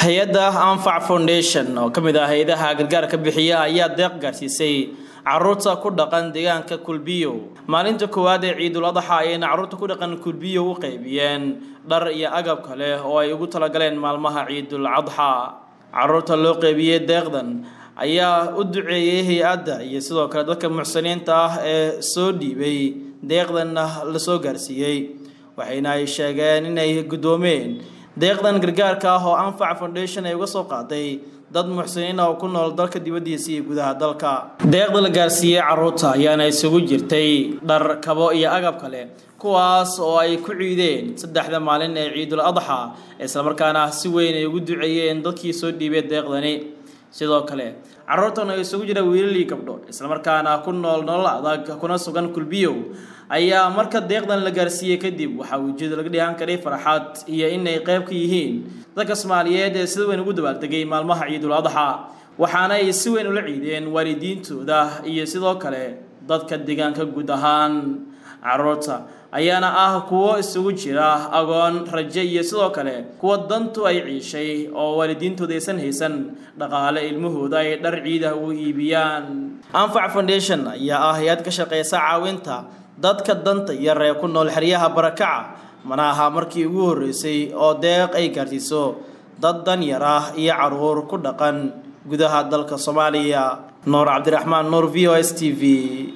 hay-adda anfac foundation oo ka mid ah hay-adaha gargaarka bixiya ayaa deeq gaarsiisay caruurta ku dhaqan deegaanka kulbiyo maalinta koowaad ee ciidul adaxa ayayna caruurta ku dhaqan kulbiyo u qaybiyeen dhar iyo agab kale oo ay ugu talagaleen maalmaha ciidul adxa caruurta loo qaybiyey deeqdan ayaa u duceeyey hay-adda iyo sidoo kale dadka muxsiniinta ah ee soo dhiibay deeqdanna lasoo gaarsiiyey waxayna ay sheegeen inay guddoomeen deeqdan gargaarka ah oo anfac foundation ay uga soo qaaday dad muxsiniin ah oo ku nool dalka dibaddiisa iyo gudaha dalka deeqda la gaarsiiyey caruurta ayaana isugu jirtay dhar kabo iyo agab kale kuwaas oo ay ku ciideen saddexda maalin ee ciidul adxa islamarkaana si weyn ay ugu duceeyeen dadkii soo dhiibay deeqdani sidoo kale caruurtan oo isugu jira wiilal iyo gabdho islamarkaana ku nool nolol adag kuna sugan kulbiyow ayaa marka deeqdan la gaarsiiyey kadib waxaa ujeeda laga dhihan karay farxad iyo inay qayb ka yihiin dadka soomaaliyeed ee sida weyn ugu dabaaldegay maalmaha ciidul adxa waxaana ay si weyn ula ciideen waalidiintooda iyo sidoo kale dadka deegaanka guud ahaan caruurta ayaana ah kuwo isugu jira agoon raje iyo sidoo kale kuwa dantu ay ciishay oo waalidiintooda aysan haysan dhaqaale ilmahooda ay dhar ciidah u iibiyaan anfac foundation ayaa ah hay-ad ka shaqeysa caawinta dadka danta yar ee ku nool xeryaha barakaca mana aha markii ugu horreysay oo deeq ay gaarsiiso dad dan yar ah iyo caruur ku dhaqan gudaha dalka soomaaliya nuur cabdiraxmaan nuur v o s t v